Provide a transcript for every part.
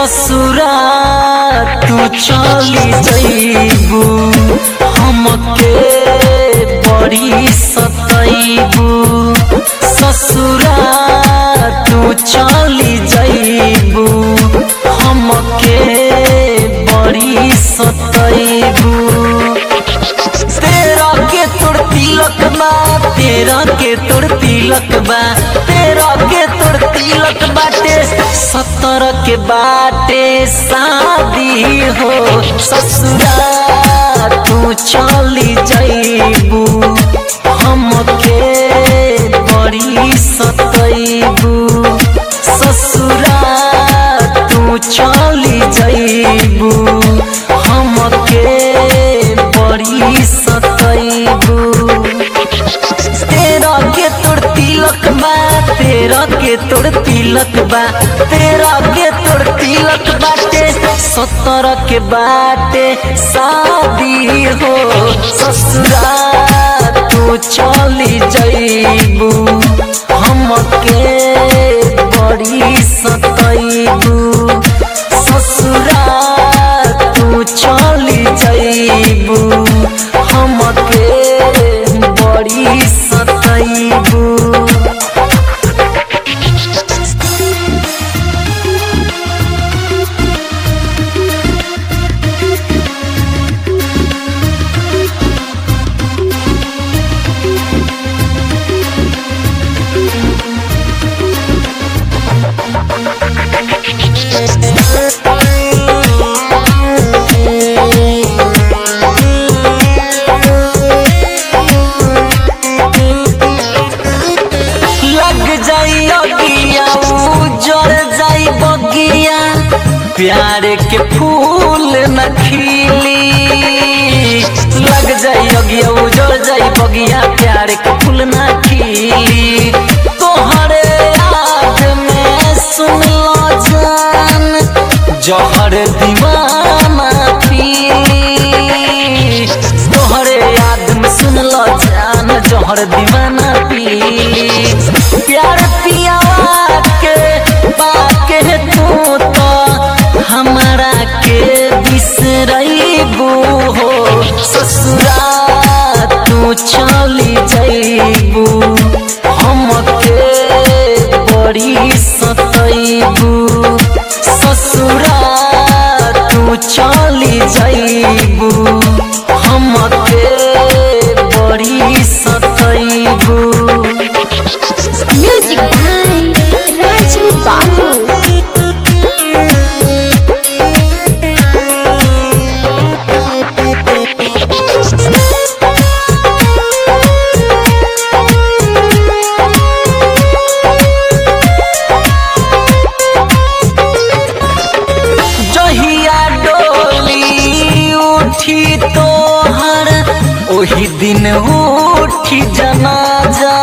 ससुरा तू चली जइबू हमके बड़ी सतइबू ससुरा तू चली जइबू हमके बड़ी सतइबू तेरा के तोड़ तिलक बा तेरा के तोड़ तिलक बा तेरा के तोड़ तिलक बाटे सत्तर के बाटे शादी हो ससुरा तू चली जइबू हमके बड़ी सतइबू ससुरा तू चली जइबू हमके बड़ी सतइबू तेरा के तोड़ तिलक बा तेरा के तोड़ तिलक बा तेरा के तोड़ तिलक बाटे सत्तर के बाटे शादी हो ससुरा तू चली जइबू हमके बड़ी सतइबू ससुरा तू चली जइबू हमके बड़ी सतइबू लग जाई अगिया उजड़ जाई बगिया प्यार के फूल न खिली लग जाई अगिया उजड़ जाई बगिया प्यार के फूल न खिली तोहरे याद में सुन लो जान जहर दीवाना पीली तोहरे याद में सुन लो जान जहर दीवाना पीली प्यार पियावा के बाके तू तो हमरा के बिसरइबू हो ससुरा तू चली जइबू हमके बड़ी सतइबू ससुरा तू चली जइबू हमके बड़ी सतइबू Music by Raju Babu. जहिया डोली उठी तोहर ओही दिन उठी जनाजा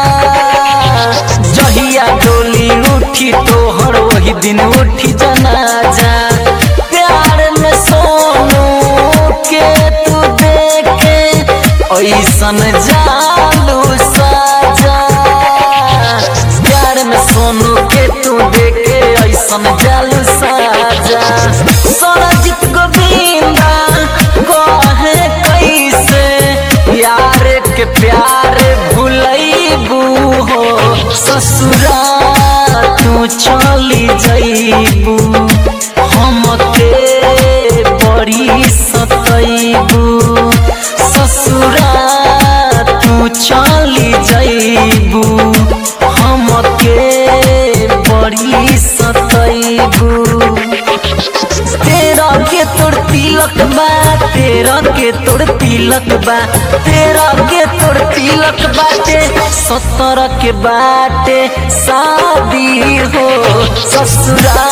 जहिया डोली उठी तोहर ओही दिन उठी जनाजा प्यार में सोनू के तू देखे ऐसन जालू साजा प्यार में सोनू के तू देखे ऐसन जालू साजा सरजित गोविंदा कहे कैसे यार के प्यार भूलैबू हो ससुरा तू चली जइबू हमके बड़ी सतइबू ससुरा तू चली जइबू हमके बड़ी सतइबू तेरा के तोड़ तिलक बा तेरा के तोड़ तिलक बा तेरा के तोड़ तिलक बाटे सत्तर के बाटे शादी हो ससुरा